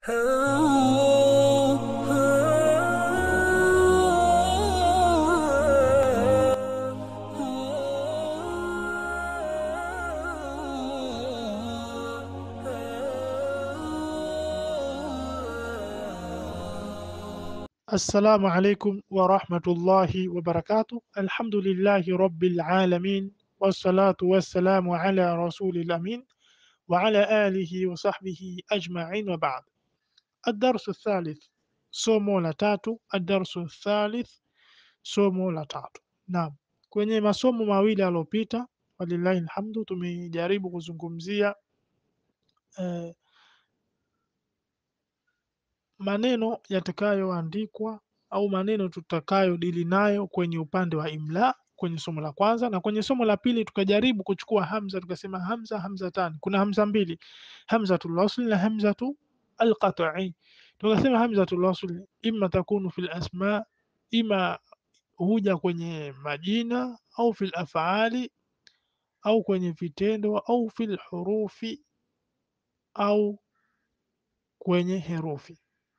Assalamu alaikum wa rahmatullahi wa barakatuh. Alhamdulillahi rabbil alamin wassalatu wassalamu ala rasulil amin wa ala alihi wa sahbihi ajma'in wa ba'd. Ad-darsu thalith, somo la tatu. Ad-darsu thalith, somo la tatu. Naam, kwenye masomo mawili yaliyopita, walillahi alhamdu, tumejaribu kuzungumzia eh, maneno yatakayoandikwa au maneno tutakayodili nayo kwenye upande wa imla kwenye somo la kwanza, na kwenye somo la pili tukajaribu kuchukua hamza, tukasema hamza hamzatani. Kuna hamza mbili, hamzatul wasl na hamzatu alqat'i. Tukasema hamzatul wasl imma takunu fil asma, ima huja kwenye majina au fil af'ali au kwenye vitendo au fil hurufi au kwenye herufi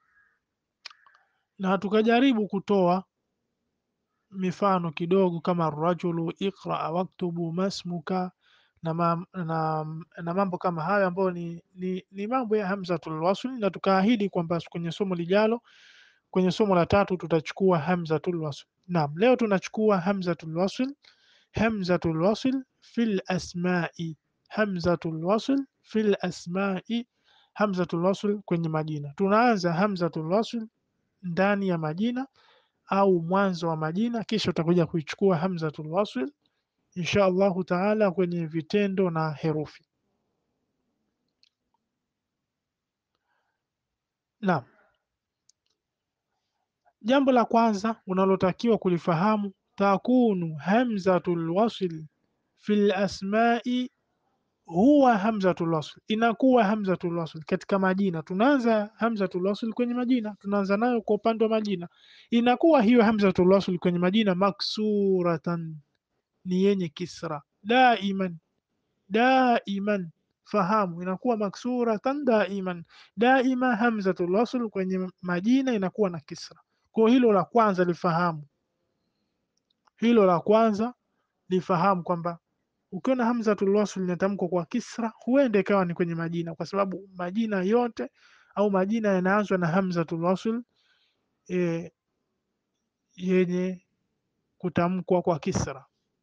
na tukajaribu kutoa mifano kidogo kama rajulu, iqra waktubu masmuka na, ma, na, na mambo kama hayo ambayo ni, ni, ni mambo ya hamzatul wasl, na tukaahidi kwamba kwenye somo lijalo, kwenye somo la tatu tutachukua hamzatul wasl. Naam, leo tunachukua hamzatul wasl, hamzatul wasl fil asma'i, hamzatul wasl fil asma'i, hamzatul wasl kwenye majina. Tunaanza hamzatul wasl ndani ya majina au mwanzo wa majina, kisha utakuja kuichukua hamzatul wasl insha Allahu taala kwenye vitendo na herufi. Naam, jambo la kwanza unalotakiwa kulifahamu, takunu hamzatul wasl fil asma'i huwa hamzatul wasl, inakuwa hamzatul wasl katika majina. Tunaanza hamzatul wasl kwenye majina, tunaanza nayo kwa upande wa majina, inakuwa hiyo hamzatul wasl kwenye majina maksuratan, ni yenye kisra. Daiman, daiman, fahamu, inakuwa maksuratan daiman, daima hamzatul wasl kwenye majina inakuwa na kisra. Kwa hilo la kwanza lifahamu, hilo la kwanza lifahamu kwamba ukiona hamzatul wasl inatamkwa kwa kisra, huenda ikawa ni kwenye majina, kwa sababu majina yote au majina yanaanzwa na hamzatul wasl e, yenye kutamkwa kwa kisra.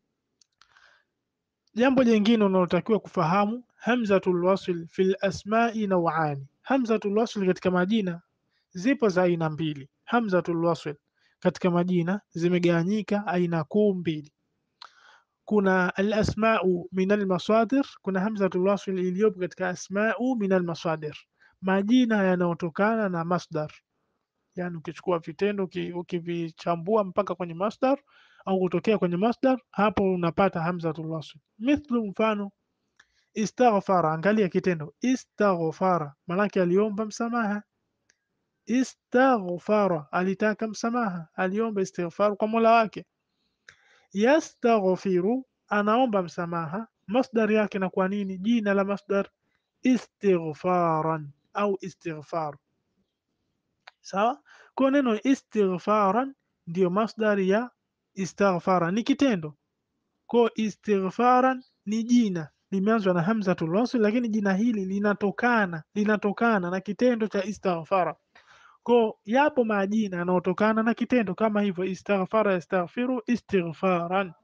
Jambo jingine unalotakiwa kufahamu, hamzatul wasl fil asma'i naw'ani, hamzatul wasl katika majina zipo za aina mbili. Hamzatul wasl katika majina zimegawanyika aina kuu mbili kuna alasmau min almasadir, kuna hamzatul wasl iliyopo katika asmau min almasadir, majina yanayotokana na masdar. Yani ukichukua vitendo ukivichambua mpaka kwenye masdar au kutokea kwenye masdar, hapo unapata hamzatul wasl. Mithlu, mfano istaghfara, angalia kitendo istaghfara, manake aliomba msamaha. Istaghfara, alitaka msamaha, aliomba istighfar kwa mola wake yastaghfiru anaomba msamaha, masdar yake na kwa nini? Jina la masdar istighfaran au istighfar. Sawa, kwa neno istighfaran ndiyo masdar ya istaghfara, ni kitendo. Kwa istighfaran ni jina limeanzwa na hamzatul wasl, lakini jina hili linatokana linatokana na kitendo cha istaghfara. Ko yapo majina yanayotokana na kitendo kama hivyo, istaghfara, yastaghfiru, istighfaran.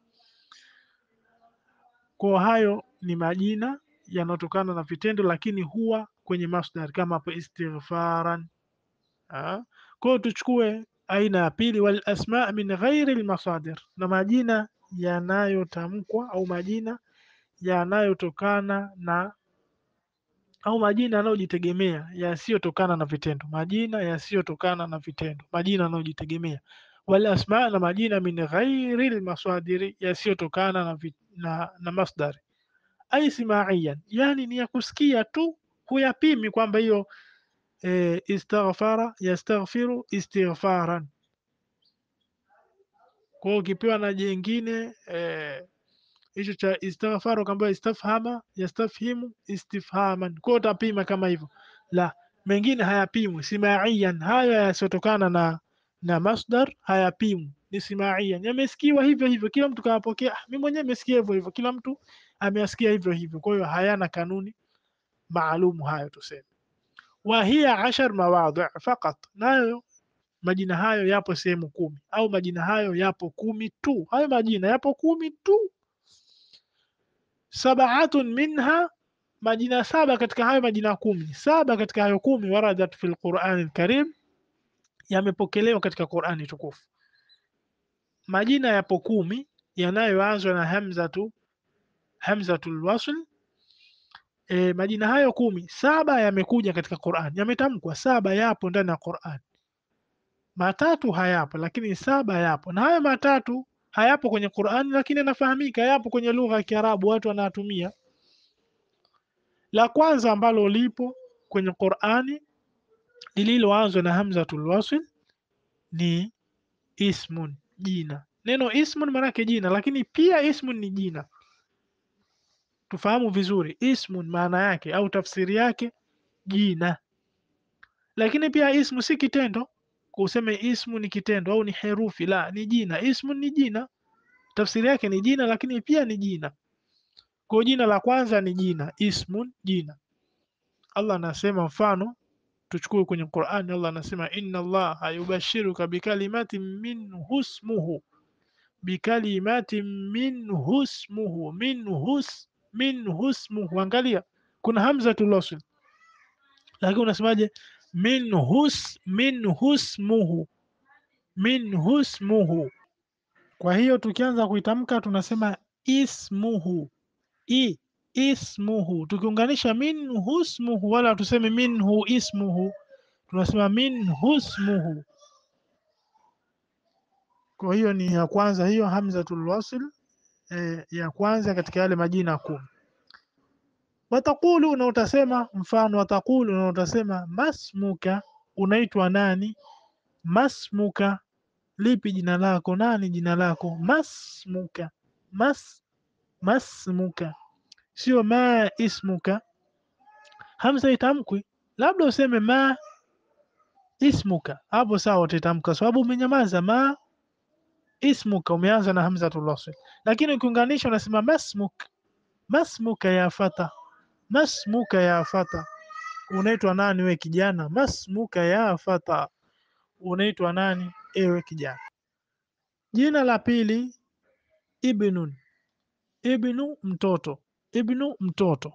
Kwa hayo ni majina yanayotokana na vitendo, lakini huwa kwenye masdar kama hapo istighfaran. Kwa tuchukue aina ya pili, wal asma min ghairi almasadir, na majina yanayotamkwa au majina yanayotokana na au majina yanayojitegemea yasiyotokana na vitendo, majina yasiyotokana na vitendo, majina yanayojitegemea. Wal asma, na majina min ghairi almasadiri, yasiyotokana na, na, na masdari. Ai simaiyan, yani ni ya kusikia tu, huyapimi kwamba hiyo e, istaghfara, yastaghfiru, istighfaran. Kwa hiyo ukipewa na jingine e, hicho cha istaghfara ukaambiwa istafhama yastafhimu istifhaman, kwa utapima kama hivyo. La, mengine hayapimwi simaiyan hayo yasiyotokana na na masdar hayapimwi ni simaiyan yamesikiwa hivyo hivyo kila mtu kawapokea ah, mimi mwenyewe nimesikia hivyo hivyo kila mtu ameyasikia hivyo hivyo kwa hiyo hayana kanuni maalumu hayo tuseme wa hiya ashar mawadhi faqat nayo majina hayo yapo sehemu kumi au majina hayo yapo kumi tu hayo majina yapo kumi tu sabaatun minha majina saba katika hayo majina kumi saba katika hayo kumi waradat fi lqurani lkarim yamepokelewa katika qurani tukufu majina yapo kumi yanayoanzwa na hamzatu hamzatul wasl e, majina hayo kumi saba yamekuja katika Qur'an yametamkwa saba yapo ndani ya Qur'an matatu hayapo lakini saba yapo na hayo matatu hayapo kwenye Qur'an lakini yanafahamika yapo kwenye lugha ya Kiarabu watu wanatumia la kwanza ambalo lipo kwenye Qur'ani lililoanzwa na hamzatul wasl ni ismun jina neno ismun maanake jina lakini pia ismun ni jina tufahamu vizuri ismun maana yake au tafsiri yake jina lakini pia ismu si kitendo kuseme ismu ni kitendo au ni herufi la ni jina ismun ni jina tafsiri yake ni jina lakini pia ni jina kwa jina la kwanza ni jina ismun jina Allah anasema mfano tuchukue kwenye Qur'ani Allah anasema inna Allah yubashiruka bikalimatin minhu ismuhu bikalimatin minhu ismuhu minhu minhu ismuhu angalia kuna hamzatul wasl lakini unasemaje minhu minhu ismuhu minhu ismuhu kwa hiyo tukianza kuitamka tunasema ismuhu i ismuhu tukiunganisha minhu ismuhu wala tuseme minhu ismuhu tunasema minhu ismuhu kwa hiyo ni ya kwanza hiyo hamzatul wasl e, ya kwanza katika yale majina kumi watakulu na utasema mfano watakulu na utasema masmuka unaitwa nani masmuka lipi jina lako nani jina lako masmuka mas masmuka sio ma ismuka hamza itamkwi labda useme ma ismuka hapo sawa utatamka sababu umenyamaza ma ismuka umeanza na hamzatul wasl lakini ukiunganisha unasema masmuk masmuka ya fata masmuka ya fata unaitwa nani we kijana masmuka ya fata unaitwa nani ewe kijana jina la pili ibnun ibnu mtoto ibnu mtoto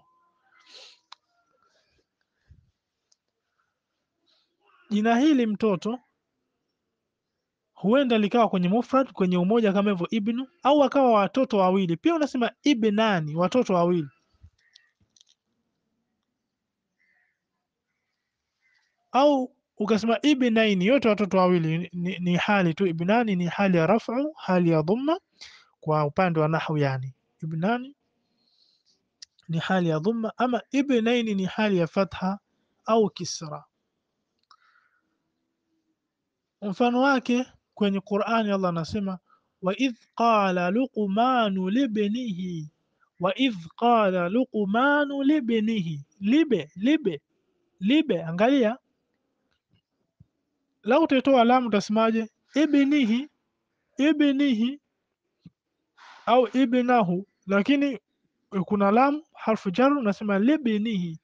jina hili mtoto huenda likawa kwenye mufrad kwenye umoja kama hivyo ibnu au akawa watoto wawili pia unasema ibnani watoto wawili au ukasema ibnaini yote watoto wawili ni, ni hali tu ibnani ni hali ya rafu hali ya dhamma kwa upande wa nahwu yani ibnani ni hali ya dhamma ama ibnaini ni hali ya fatha au kisra mfano wake kwenye Qur'ani Allah anasema wa idh qala luqmanu libnihi wa idh qala luqmanu libnihi libe libe libe angalia lau utatoa alamu utasemaje ibnihi ibnihi au ibnahu lakini kuna lam harfu jar unasema libnihi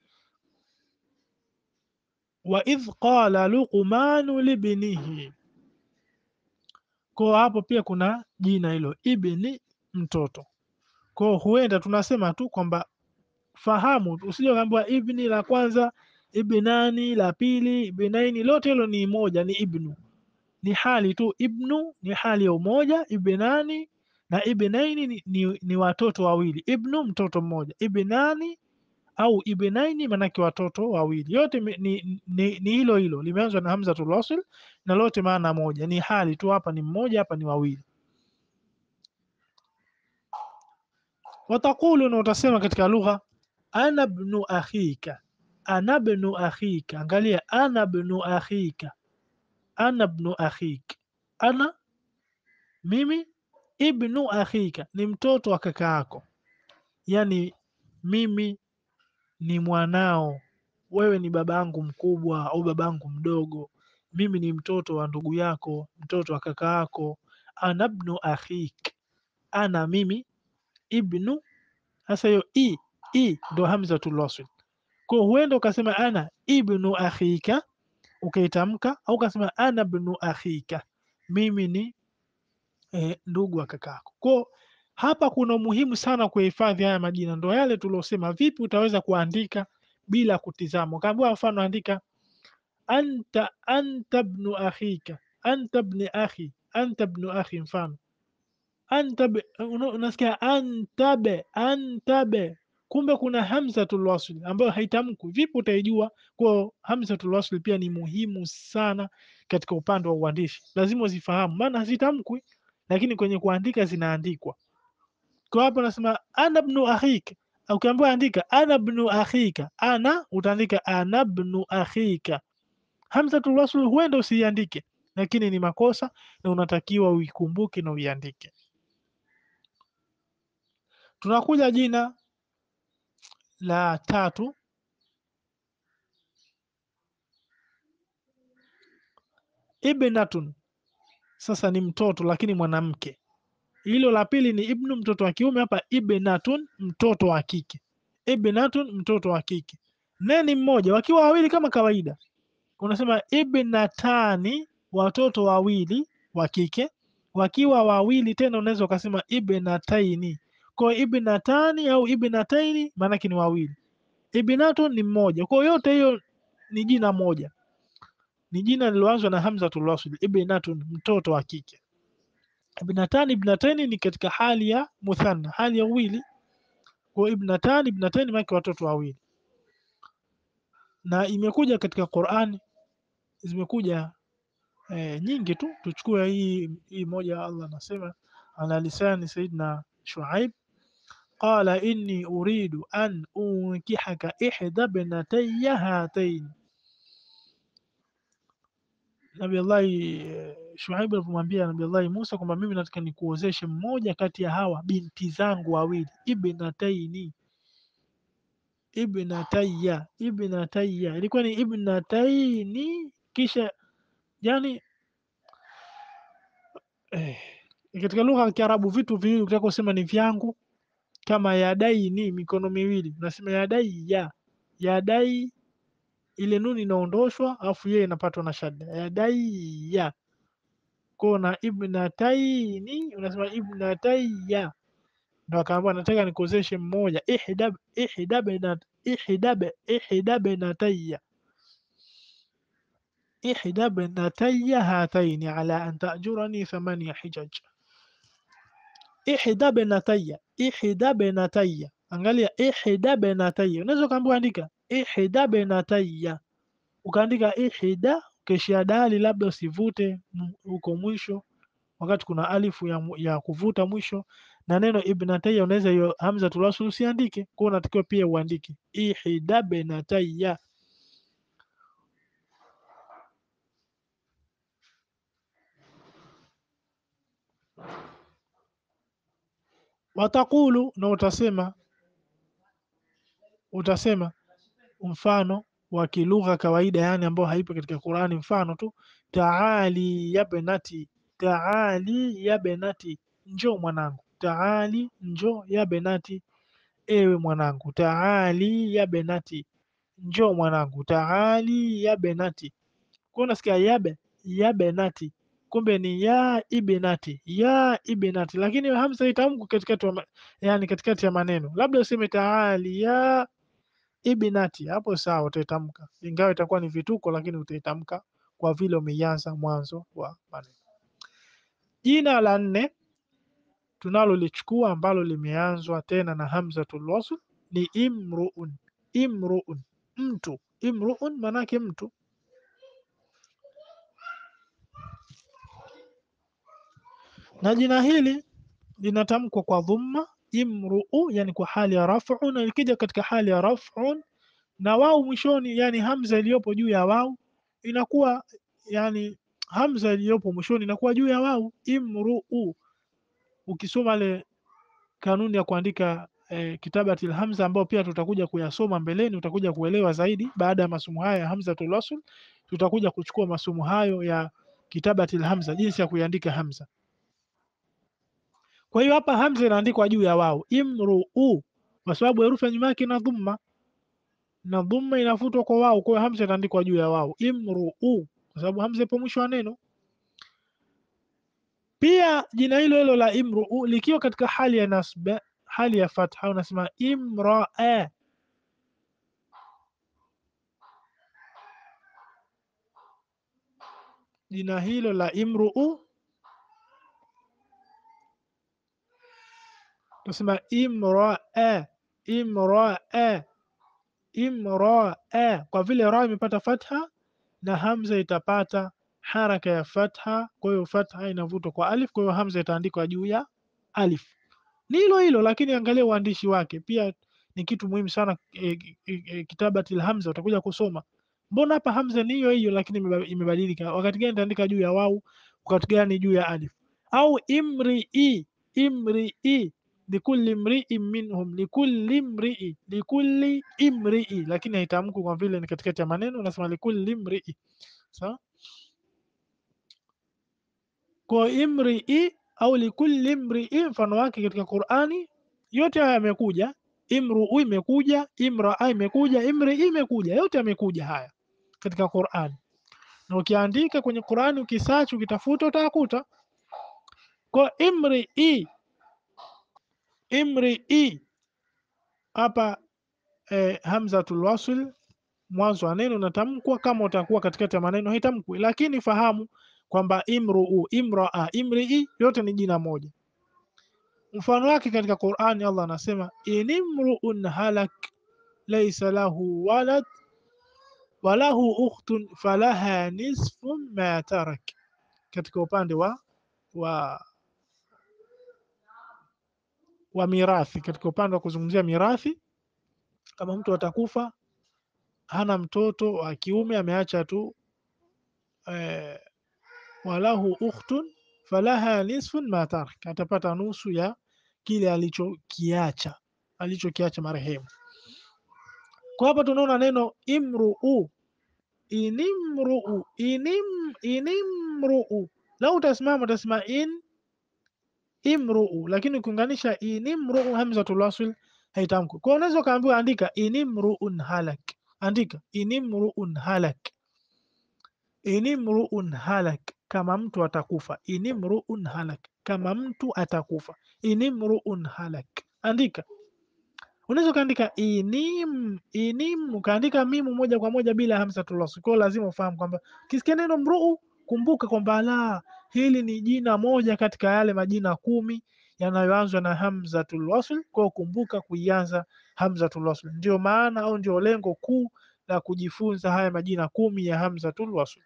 wa idh qala luqmanu libnihi kwa hapo pia kuna jina hilo ibni mtoto kwa huenda tunasema tu kwamba fahamu usije ukaambiwa ibni la kwanza ibnani la pili ibnaini lote hilo ni moja ni ibnu ni hali tu ibnu ni hali ya umoja ibnani na ibnaini ni, ni, ni watoto wawili ibnu mtoto mmoja ibnani au ibnaini manake watoto wawili yote ni, ni, ni, ni hilo hilo limeanzwa na hamzatul wasl na lote maana moja ni hali tu hapa ni mmoja hapa ni wawili watakulu na utasema katika lugha ana bnu akhika ana bnu akhika angalia ana bnu akhika ana bnu akhik ana mimi ibnu akhika ni mtoto wa kaka yako yani mimi ni mwanao wewe ni babangu mkubwa au babangu mdogo, mimi ni mtoto wa ndugu yako, mtoto wa kaka yako. Ana ibnu akhik, ana mimi, ibnu. Sasa hiyo i i ndo hamzatul wasl, kwa huenda ukasema ana ibnu akhika ukaitamka, au ukasema ana ibnu akhika, mimi ni eh, ndugu wa kakako. Kwa hapa kuna umuhimu sana kuhifadhi haya majina, ndo yale tuliosema, vipi utaweza kuandika bila kutizama. Ukaambiwa mfano andika anta anta ibnu akhika, anta ibni akhi, anta ibnu akhi, mfano antabe, unasikia antabe, antabe, kumbe kuna hamzatul wasl ambayo haitamkwi. Vipi utaijua? Kwa hamzatul wasl pia ni muhimu sana katika upande wa uandishi, lazima uzifahamu, maana hazitamkwi, lakini kwenye kuandika zinaandikwa. Kwa hapo nasema ana ibnu akhika, ukiambiwa andika ana ibnu akhika, ana utaandika ana ibnu akhika. Hamzatul wasl huenda usiiandike, lakini ni makosa na unatakiwa uikumbuke na uiandike. Tunakuja jina la tatu, ibnatun. Sasa ni mtoto lakini mwanamke. Hilo la pili ni ibnu, mtoto wa kiume. Hapa ibnatun, mtoto wa kike. Ibnatun, mtoto wa kike. Ne ni mmoja, wakiwa wawili kama kawaida unasema ibnatani, watoto wawili wa kike. Wakiwa wawili tena unaweza ukasema ibnataini kwa ibnatani au ibnataini maanake ni wawili. Ibnatun ni mmoja. Kwa yote hiyo ni jina moja, ni jina lililoanzwa na hamzatul wasl. Ibnatun, mtoto wa kike. Ibnatani, ibnataini ni katika hali ya muthanna, hali ya uwili. Kwa ibnatani, ibnataini maanake watoto wawili, na imekuja katika Qur'ani, zimekuja eh, nyingi tu. Tuchukue hii hii moja, Allah anasema ala lisani Sayyidina Shuaib qala inni uridu an unkihaka ihda bnatayya hataini. Nabillahi Shuaib alipomwambia Nabillahi Musa kwamba mimi nataka nikuozeshe mmoja kati ya hawa binti zangu wawili, ibnataini, ibnatayya, ibnatayya, ilikuwa ni ibnataini, kisha yani eh, katika lugha ya Kiarabu vitu viwili ukitaka kusema ni vyangu kama yadaini, mikono miwili, unasema yadaiya. Yadai ile nuni inaondoshwa, alafu yeye inapatwa na shadda, yadaiya. Kwa na ibnataini unasema ibnatayya. Ndo akaambiwa nataka nikozeshe mmoja, ihda ihda binat ihda ihda binatayya ihda binatayya hataini ala an ta'jurani thamania hijaj ihda binatayya ihda binatayya, angalia ihda binatayya. Unaweza ukaambiwa andika ihda binatayya, ukaandika ihda ukishia dali, labda usivute huko mwisho, wakati kuna alifu ya, ya kuvuta mwisho, na neno ibnatayya unaweza hiyo hamzatul wasl usiandike, kwa unatakiwa pia uandike ihda binatayya. Watakulu, na utasema utasema mfano wa kilugha kawaida, yani ambao haipo katika Qur'ani. Mfano tu taali ya benati, taali ya benati, njoo mwanangu. Taali, njoo ya benati, ewe mwanangu. Taali ya benati, njoo mwanangu. Taali ya benati, kwa unasikia yabe ya benati kumbe ni ya ibnati ya ibnati, lakini hamza itamku katikati wa yani katikati ya maneno, labda useme taali ya ibnati, hapo sawa, utaitamka ingawa itakuwa ni vituko, lakini utaitamka kwa vile umeianza mwanzo wa maneno. Jina la nne tunalolichukua ambalo limeanzwa tena na hamzatul wasl ni imruun. Imruun, mtu. Imruun manake mtu na jina hili linatamkwa kwa dhumma imruu, yani kwa hali ya raf'u, na ikija katika hali ya raf'u na wau mwishoni, yani hamza iliyopo juu ya wau inakuwa yani hamza iliyopo mwishoni inakuwa juu ya wau. Imruu, ukisoma ile kanuni ya kuandika eh, kitabati alhamza ambao pia tutakuja kuyasoma mbeleni, utakuja kuelewa zaidi baada ya masomo haya ya hamzatul wasl. Tutakuja kuchukua masomo hayo ya kitabati alhamza, jinsi ya kuiandika hamza. Kwa hiyo hapa hamza inaandikwa juu ya wao imruu, kwa sababu herufi ya nyuma yake ina dhumma na dhumma inafutwa kwa wao, kwa hiyo hamza inaandikwa juu ya wao imruu, kwa sababu hamza ipo mwisho wa neno. Pia jina hilo hilo la imruu likiwa katika hali ya nasba, hali ya fatha, unasema imraa. Jina hilo la imruu tunasema imraa, imraa, imraa, kwa vile ra imepata fatha na hamza itapata haraka ya fatha, kwa hiyo fatha inavutwa kwa alif, kwa hiyo hamza itaandikwa juu ya alif. Ni hilo hilo, lakini angalia uandishi wake pia ni kitu muhimu sana. E, e, e, kitabati hamza utakuja kusoma, mbona hapa hamza ni hiyo hiyo, lakini imebadilika. Wakati gani itaandika juu ya wau, wakati gani juu ya alif? Au imrii, imrii likulli mri'in minhum, likulli mri'i, likulli imri'i, lakini haitamku kwa vile ni katikati ya maneno, unasema likulli mri'i. Sawa, kwa imri'i au likulli mri'i, mfano wake katika Qur'ani yote haya yamekuja. Imru'u imekuja, imra'a imekuja, imri'i imekuja, yote yamekuja haya katika Qur'ani, na ukiandika kwenye Qur'ani, ukisearch, ukitafuta utakuta kwa imri'i imrii hapa eh, hamzatul wasl mwanzo wa neno natamkwa. Kama utakuwa katikati ya maneno haitamkwi, lakini fahamu kwamba imruu, imraa, imrii yote ni jina moja. Mfano wake katika Qur'ani, Allah anasema inimruun halak laysa lahu walad wa lahu ukhtun falaha nisfu ma tarak, katika upande wa wa wa mirathi katika upande wa kuzungumzia mirathi, kama mtu atakufa hana mtoto wa kiume ameacha tu eh, walahu ukhtun falaha nisfun ma tarak, atapata nusu ya kile alichokiacha alichokiacha marehemu. Kwa hapa tunaona neno imruu, inimruu, inim, inimruu. Lau utasimama utasema in imruu lakini ukiunganisha inimruu hamzatul wasl haitamkwi. Kwa unaweza ukaambiwa andika inimruun halak, andika inimruun halak, inimruun halak, kama mtu atakufa. Inimruun halak, kama mtu atakufa. Inimruun halak, andika. Unaweza ukaandika inim, inim ukaandika mimu moja kwa moja bila hamzatul wasl. Kwa lazima ufahamu kwamba ukisikia neno mruu, kumbuka kwamba la hili ni jina moja katika yale majina kumi yanayoanzwa na hamzatul wasl. Kwa kumbuka kuianza hamzatul wasl, ndio maana au ndio lengo kuu la kujifunza haya majina kumi ya hamzatul wasl.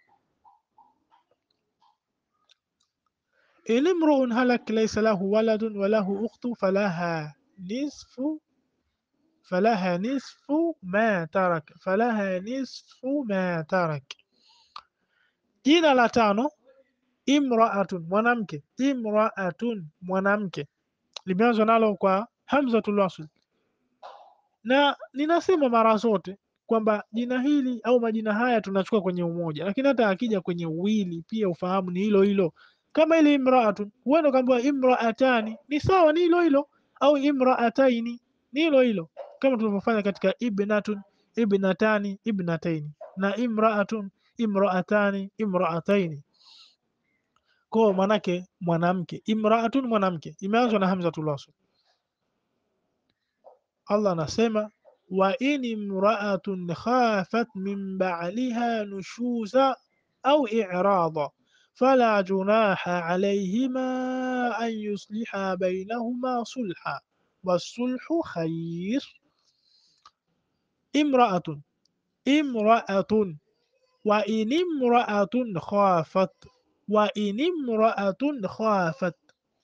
Inimruun halak laysa lahu waladun wa lahu ukhtu falaha nisfu falaha nisfu ma tarak, falaha nisfu ma tarak. Jina la tano imraatun mwanamke, imraatun mwanamke, limeanzwa nalo kwa hamzatul wasl, na ninasema mara zote kwamba jina hili au majina haya tunachukua kwenye umoja, lakini hata akija kwenye uwili pia ufahamu ni hilo hilo. Kama ile imraatun, huenda ukaambiwa imraatani, ni sawa, ni hilo hilo, au imraataini, ni hilo hilo, kama tulivyofanya katika ibnatun, ibnatani, ibnataini na imraatun, imraatani, imraataini kwa manake mwanamke, imraatun mwanamke, imeanzwa na hamzatul wasl. Allah anasema wa in imraatun khafat min ba'liha nushuza au i'rada fala junaha alayhima an yusliha bainahuma sulha wassulhu khair. Imraatun, imraatun wa in imraatun khafat wa in imraatun khafat,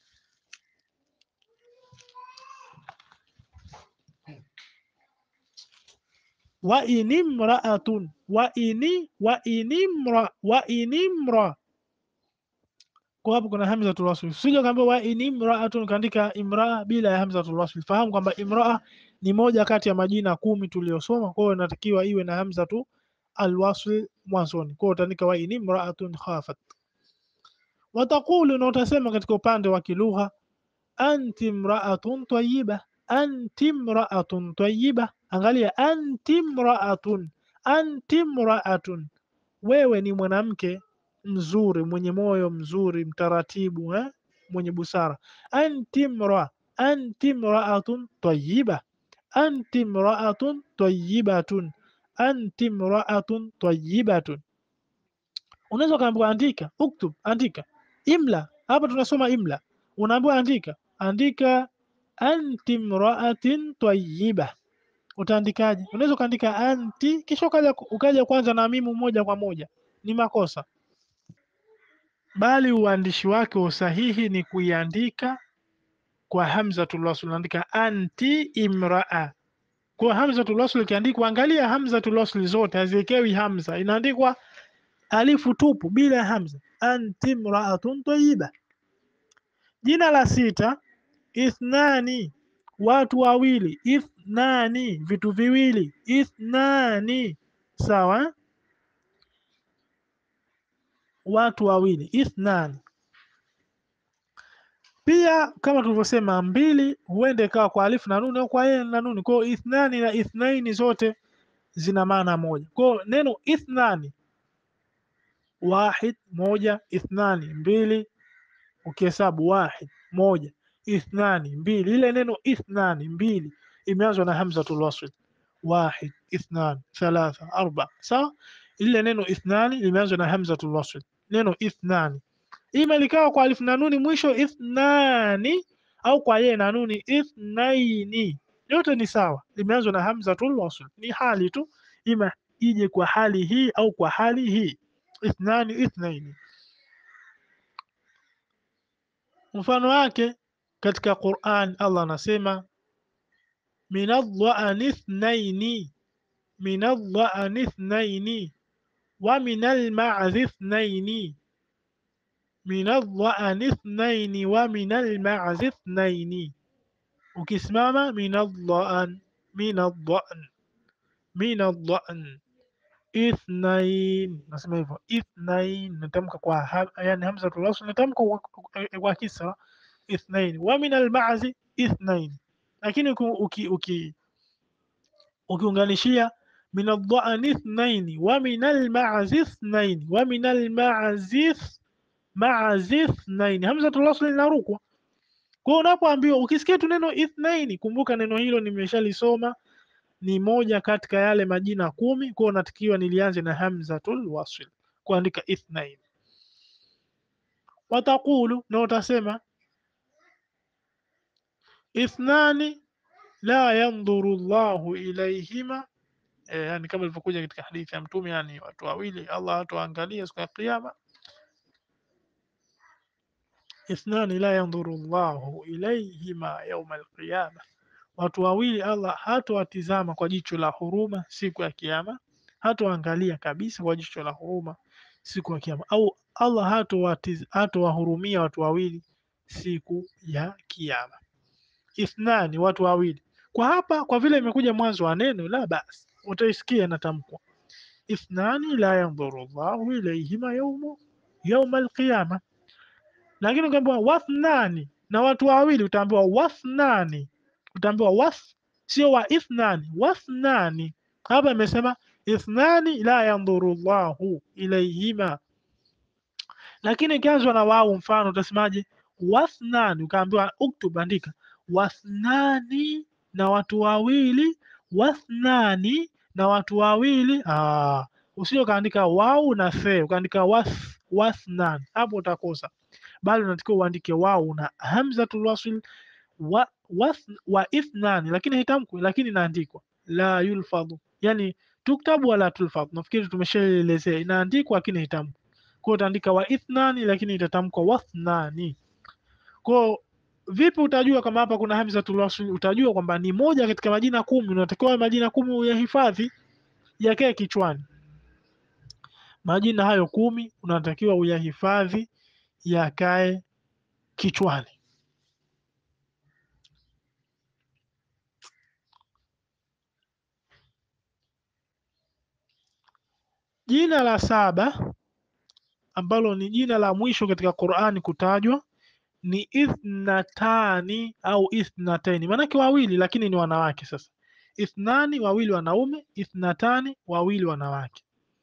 wa in imraatun wa ini wa in imra wa in imra. kwa hapo kuna hamzatul wasl. Usije kaambia wa in imra'atun kaandika imraa bila ya hamzatul wasl. Fahamu kwamba imraa ni moja kati ya majina kumi tuliyosoma, kwa hiyo inatakiwa iwe na hamzatu alwasl mwanzoni. Kwa hiyo utaandika wa in imra'atun khafat. Wataqulu, na utasema katika upande wa kilugha, anti imra'atun tayyiba, anti imra'atun tayyiba. Angalia, anti imra'atun, anti imra'atun, wewe ni mwanamke mzuri mwenye moyo mzuri mtaratibu eh? mwenye busara. Anti mra anti mraatun tayyiba anti mraatun tayyibatun anti mraatun tayyibatun. Unaweza ukaambiwa andika, uktub, andika, imla. Hapa tunasoma imla, unaambiwa andika, andika anti mraatin tayyiba. Utaandikaje? Unaweza ukaandika anti kisha ukaja, ukaja kwanza na mimu moja kwa moja, ni makosa bali uandishi wake usahihi ni kuiandika kwa hamzatul wasl. Unaandika anti imraa. Kwa hamzatul wasl ikiandikwa, angalia hamzatul wasl zote haziekewi hamza, inaandikwa alifu tupu bila hamza. Anti imraatun tayyiba. Jina la sita, ithnani, watu wawili. Ithnani, vitu viwili. Ithnani, sawa watu wawili ithnani. Pia kama tulivyosema, mbili huenda ikawa kwa alifu na nuni au kwa yeye na nuni. Kwa hiyo ithnani na ithnaini zote zina maana moja. Kwa hiyo neno ithnani, wahid moja, ithnani mbili, ukihesabu wahid moja, ithnani mbili. Ile neno ithnani mbili imeanzwa na hamzatul wasl, wahid, ithnan, thalatha, arba, sawa. Ile neno ithnani limeanzwa na hamzatul wasl neno ithnani ima likawa kwa alif na nuni mwisho ithnani, au kwa ye na nuni ithnaini, yote ni sawa, limeanzwa na hamzatul wasl. Ni hali tu, ima ije kwa hali hii au kwa hali hii, ithnani, ithnaini. Mfano wake katika Qur'an, Allah anasema minadh-dha'ni ithnaini, minadh-dha'ni ithnaini wa minal ma'zi ithnaini minadh-dha'ni ithnaini wa minal ma'zi ithnaini. Ukisimama minadh-dha'n minadh-dha'n minadh-dha'n ithnain, nasema hivyo ithnain, natamka kwa ha, yani hamzatul wasl natamka kwa kisra ithnain, wa minal ma'zi ithnain. Lakini uki uki ukiunganishia min aldhani ithnaini wa min almazi ithnaini wa min almazi mazi ithnaini, hamzatul wasl inarukwa. Kwa hiyo unapoambiwa, ukisikia tu neno ithnaini, kumbuka neno hilo nimeshalisoma, ni moja katika yale majina kumi. Kwa hiyo natakiwa nilianze na hamzatul wasl kuandika ithnaini. Wataqulu, na utasema ithnani la yandhuru Allahu ilayhima E, yani kama ilivyokuja katika hadithi ya Mtume, yani watu wawili Allah hatawaangalia siku ya Kiyama. Ithnani la yandhuru Allahu ilayhima yawma alqiyama, watu wawili Allah hatawatizama kwa jicho la huruma siku ya Kiyama, hatawaangalia kabisa kwa jicho la huruma siku ya Kiyama, au Allah hatawahurumia watu wawili siku ya Kiyama. Ithnani, watu wawili. Kwa hapa kwa vile imekuja mwanzo wa neno la basi utaisikia inatamkwa ithnani la yandhuru Allahu ilayhima yawma yawma alqiyama. Lakini ukiambiwa wathnani, na watu wawili, utaambiwa wathnani, utaambiwa wath, sio wa ithnani, wathnani. Hapa imesema ithnani la yandhuru Allahu ilayhima, lakini ikianzwa na wau, mfano utasemaje? Wathnani, ukaambiwa uktub, andika wathnani, na watu wawili wathnani na watu wawili. Ah, usije ukaandika wau na the ukaandika wath wathnan, hapo utakosa, bali unatakiwa uandike wau na hamzatul wasl wa, wath, wa ithnani, lakini haitamkwi, lakini inaandikwa la yulfadhu, yani tuktabu wala tulfadhu. Nafikiri tumeshaelezea, inaandikwa lakini haitamkwi. Kwa utaandika wa ithnani, lakini itatamkwa wathnani. Kwa Vipi utajua kama hapa kuna hamzatul wasl? Utajua kwamba ni moja katika majina kumi. Unatakiwa majina kumi uyahifadhi, yakae kichwani. Majina hayo kumi unatakiwa uyahifadhi yakae kichwani. Jina la saba ambalo ni jina la mwisho katika Qur'ani kutajwa ni ithnatani au ithnataini, maanake wawili, lakini ni wanawake. Sasa ithnani, wawili wanaume, ithnatani, wawili wanawake.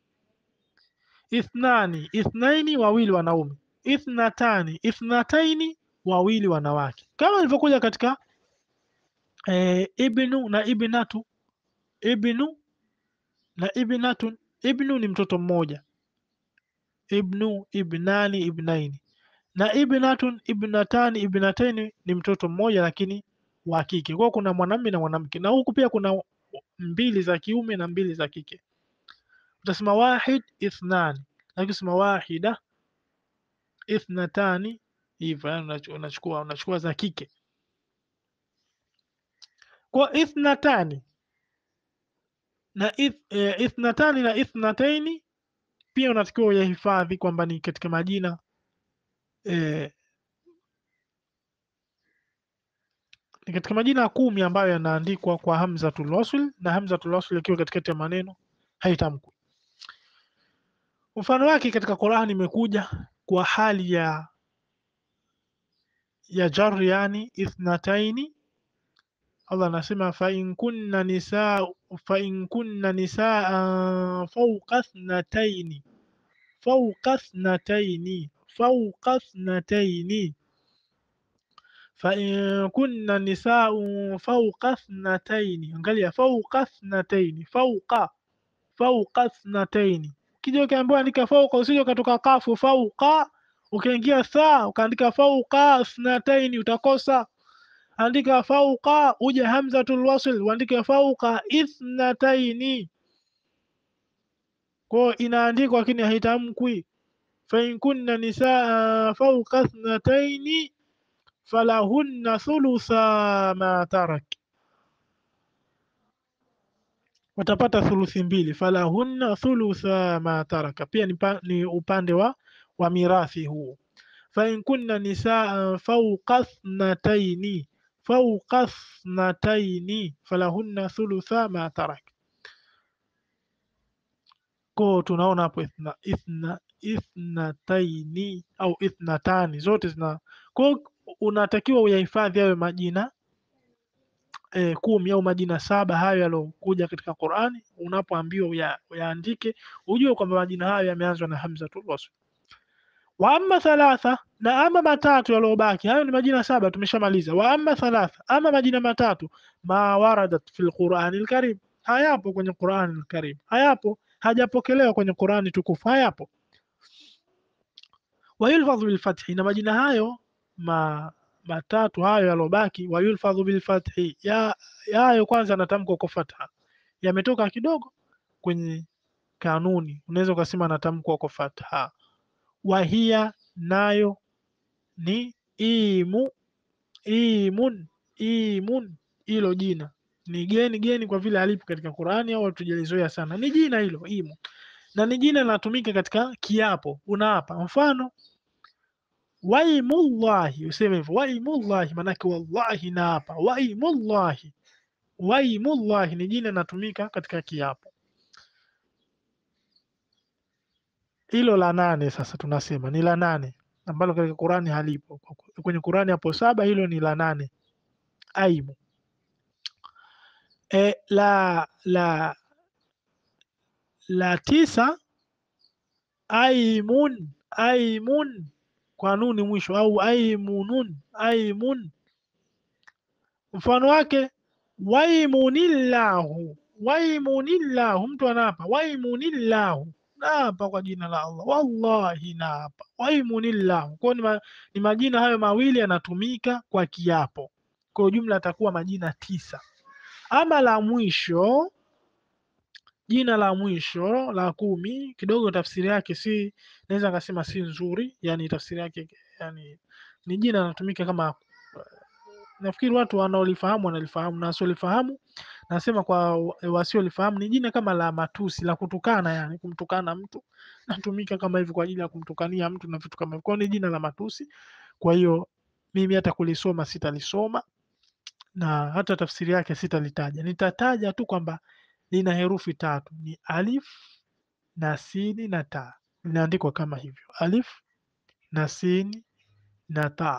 Ithnani, ithnaini, wawili wanaume, ithnatani, ithnataini, wawili wanawake, kama ilivyokuja katika e, ibnu na ibnatu. Ibnu na ibnatun. Ibnu ni mtoto mmoja, ibnu, ibnani, ibnaini na ibnatun, ibnatani, ibnataini ni mtoto mmoja lakini wa kike. Kwa kuna mwanamume na mwanamke, na huku pia kuna mbili za kiume na mbili za kike. Utasema wahid ithnani, lakini usema wahida ithnatani, hivyo yani unachukua unachukua za kike. Kwa ithnatani na ith, e, ithnatani na ithnataini pia unatakiwa uyahifadhi kwamba ni katika majina e, ni katika majina kumi ambayo yanaandikwa kwa hamzatul wasl na hamzatul wasl ikiwa katikati ya maneno haitamkwi. Mfano wake katika Qur'ani imekuja kwa hali ya ya jar, yani ithnataini. Allah anasema fa in kunna nisaa fa in kunna nisaa fawqa ithnataini fawqa ithnataini fawqa ithnataini fa in kunna nisaun fawqa ithnataini. Angalia, fawqa ithnataini, fawqa fawqa ithnataini. Ukija ukiambiwa andika fawqa, usije ukatoka kafu fawqa ukaingia saa ukaandika fawqa ithnataini, utakosa. Andika fawqa uje hamzatul wasl uandike fawqa ithnataini. Kwa inaandikwa lakini haitamkwi. Fa in kunna nisaa fawqa ithnataini falahunna thulutha ma tarak, watapata thuluthi mbili. Falahunna thulutha ma taraka, pia ni, ni upande wa, wa mirathi huu. Fa in kunna nisaa fawqa ithnataini fawqa ithnataini falahunna thulutha ma tarak. Ko tunaona hapo ithna, ithna, ithnataini au ithnatani zote zina ko unatakiwa uyahifadhi hayo majina e, kumi au majina saba hayo yalokuja katika Qur'ani. Unapoambiwa uya, uyaandike ujue kwamba majina hayo yameanzwa na hamzatul wasl. Wa amma thalatha, na ama matatu yaliyobaki, hayo ni majina saba tumeshamaliza. Wa amma thalatha, ama majina matatu, ma waradat fil Qur'anil karim, hayapo kwenye Qur'anil karim, hayapo, hajapokelewa kwenye Qur'ani tukufu, hayapo. Wa yulfadhu bil fathi, na majina hayo ma matatu hayo yalobaki, wa yulfadhu bil fathi, ya hayo kwanza anatamkwa kwa fatha, yametoka kidogo kwenye kanuni, unaweza ukasema anatamkwa kwa fatha. Wahia nayo ni imu, imun, imun. Hilo jina ni geni geni kwa vile alipo katika Qur'ani au hatujalizoea sana, ni jina hilo imu, na ni jina linatumika katika kiapo, unaapa mfano Waimullahi, useme hivyo waimullahi, maanake wallahi naapa. Waimullahi, waimullahi ni jina linatumika katika kiapo. Hilo la nane sasa tunasema ni la nane ambalo katika Qur'ani halipo. Kwenye Qur'ani hapo saba, hilo ni la nane, aimu. E, la la la tisa, aimun, aimun kwa nuni mwisho au aimunun aimun. Mfano wake waimunillahu waimunillahu, mtu anaapa waimunillahu, naapa kwa jina la Allah, wallahi naapa waimunillahu. Kwa ni, ma, ni majina hayo mawili yanatumika kwa kiapo, kwa ujumla atakuwa majina tisa. Ama la mwisho, jina la mwisho la kumi, kidogo tafsiri yake si naweza nikasema si nzuri, yani tafsiri yake yani ni jina linatumika kama, nafikiri watu wanaolifahamu wanalifahamu na wasiolifahamu nasema kwa wa- wasiolifahamu ni jina kama la matusi la kutukana, yani kumtukana mtu natumika kama hivi kwa ajili ya kumtukania mtu na vitu kama hivyo. Kwa hiyo ni jina la matusi. Kwa hiyo mimi hata kulisoma sitalisoma na hata tafsiri yake sitalitaja. Nitataja tu kwamba lina herufi tatu, ni alif na sini na ta. Linaandikwa kama hivyo, alif na sini na ta.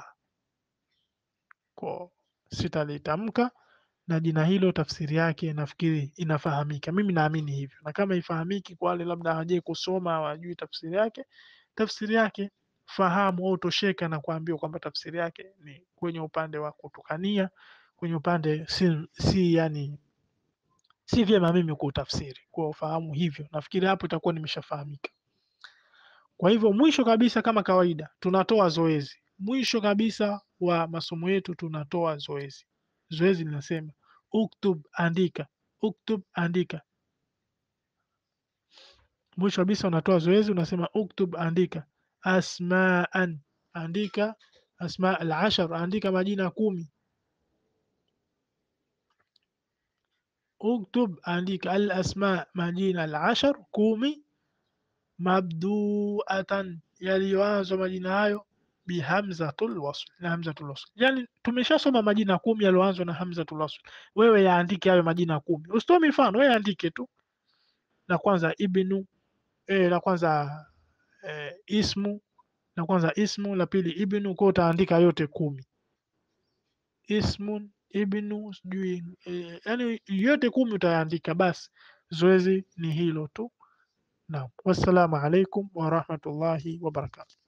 Kwa sitalitamka na jina hilo tafsiri yake nafikiri inafahamika. Mimi naamini hivyo, na kama ifahamiki kwa wale labda hawajai kusoma hawajui tafsiri yake, tafsiri yake fahamu au tosheka na kuambiwa kwamba tafsiri yake ni kwenye upande wa kutukania, kwenye upande si, si yani si vyema mimi kuutafsiri, kwa ufahamu hivyo. Nafikiri hapo itakuwa nimeshafahamika. Kwa hivyo mwisho kabisa, kama kawaida, tunatoa zoezi. Mwisho kabisa wa masomo yetu tunatoa zoezi. Zoezi linasema uktub, andika, uktub, andika. Mwisho kabisa unatoa zoezi, unasema uktub, andika, asmaan, andika asma al-ashar, andika majina kumi. Uktub, andika al-asma, majina al-ashar, kumi mabduatan yaliyoanzwa majina hayo bihamzatul wasl, na hamzatul wasl. Yani tumeshasoma majina kumi yaliyoanzwa na hamzatul wasl. Wewe yaandike hayo majina kumi, usitoe mifano, wewe yaandike tu. La kwanza ibnu, eh, la kwanza eh, ismu, la kwanza ismu, la pili ibnu, kwa utaandika yote kumi. Ismun, ibnu, sijui eh, yani yote kumi utayaandika. Basi zoezi ni hilo tu. Naam, wassalamu alaikum warahmatullahi wabarakatuh.